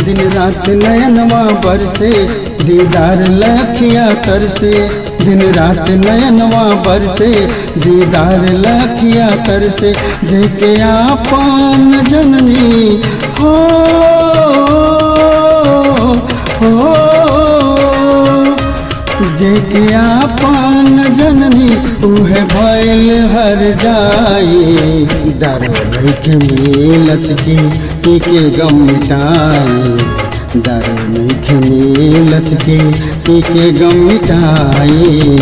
दिन रात नयनवा बरसे दीदार लखिया तरसे दिन रात नयनवा बरसे दीदार लखिया तरसे जेके आपन जननी हो हो जेके आपन जननी उहे भइल हर जाई दारू नइखे मिलत की पी के गम मिटाई दारू नइखे मिलत की पी के गम मिटाई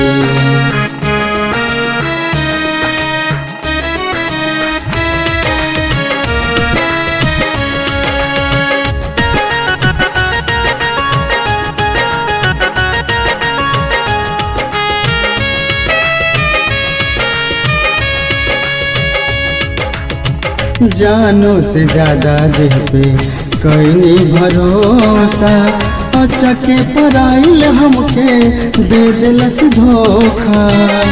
जानो से ज्यादा जेह पे कैनी भरोसा अचके पराइल हमके दे दिलस धोखा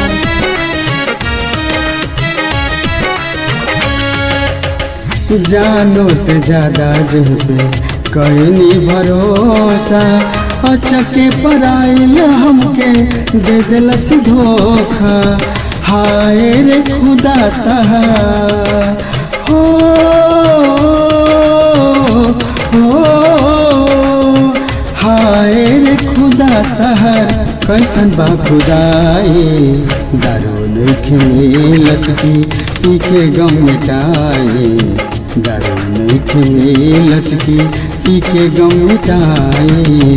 जानो से ज्यादा जेह पे कैनी भरोसा अचके पराइल हमके दे दिलस धोखा हाय रे खुदा तहा हो हो हाय रे खुदा तहर कैसन बा खुदाई दारू नइखे मिलत की पी के गम मिटाई दारू नइखे मिलत की पी के गम मिटाई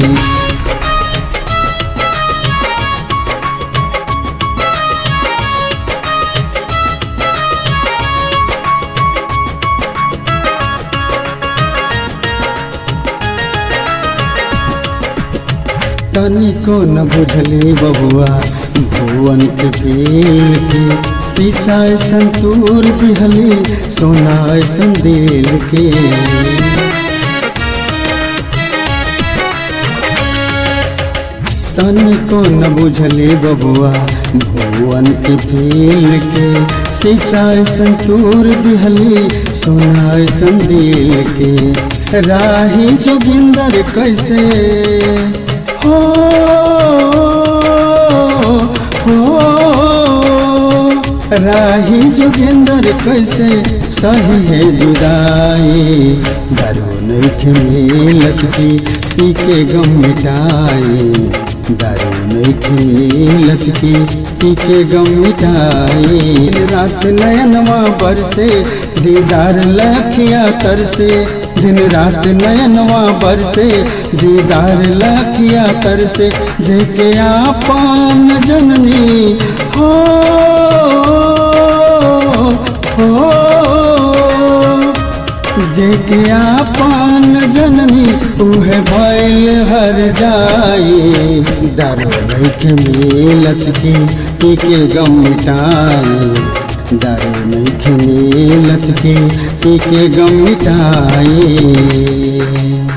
तनिको न बुझली बबुआ भुवन के फील के शीशा ऐसन तूर दिहली सोना ऐसन दिल के तनिको न बुझली बबुआ भुवन के फील के शीशा ऐसन तूर दिहली सोना ऐसन दिल के राही जोगिंदर कैसे हो हो राही जोगिंदर कैसे सही है जुदाई दारू नइखे मिलत की पी के गम मिटाई दारू नइखे मिलत की पी के गम मिटाई रात नयनवा बरसे दीदार लखिया तरसे दिन रात नयनवा बरसे दीदार लखिया तरसे जेके आपन जननी हो हो जेके आपन जननी उहे भइल हर जाई दारू नइखे मिलत की पी के गम मिटाई दारू नइखे मिलत की पी के गम मिटाई